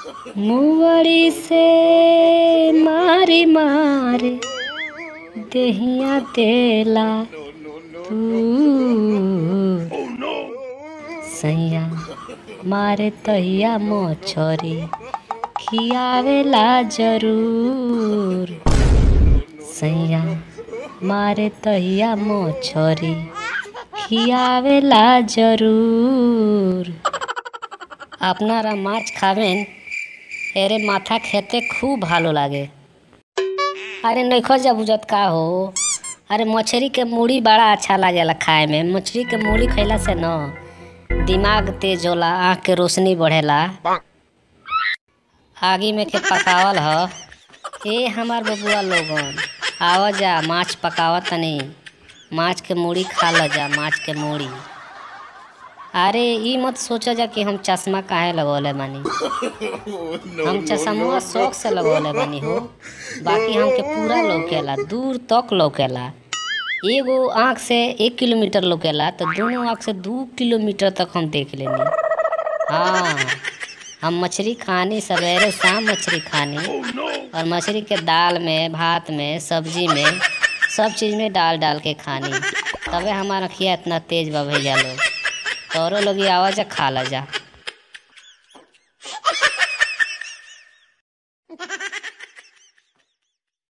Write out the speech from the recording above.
मुवड़ी से मारी मारी देहिया देला तू सैया मारे तहिया मछरी खियावेला जरूर सैया मारे तहिया मछरी खियावेला जरूर আপনারা মাছ খাবেন এরে মাথা খেতে খুব ভালো লাগে अरे नइखो जा बुझत का हो अरे मछरी के मूड़ी बड़ा अच्छा लागेला खाए में मछली के मूड़ी खइला से न दिमाग तेज होला आँख के रोशनी बढ़ेला आगी में के पकावल ह ए हमार बबुआ लोगन आवा जा माछ पकावा तनी माछ के मूड़ी खा ल जा माछ के मूड़ी अरे ई मत सोचा जा कि हम चश्मा काहे लगौले बानी हम चश्मा शौक से लगौले बानी हो बाकी हमके पूरा लौकेला दूर तक लौकेला एगो आँख से एक किलोमीटर लौकेला तो दोनों आँख से दू किलोमीटर तक हम देख लेनी हाँ हम मछली खानी सवेरे शाम मछली खानी और मछली के दाल में भात में सब्जी में सब चीज़ में डाल डाल के खानी तबे हमारा अखिया इतना तेज बा भैया लोग तोरो लोग आवा जा खा ला जा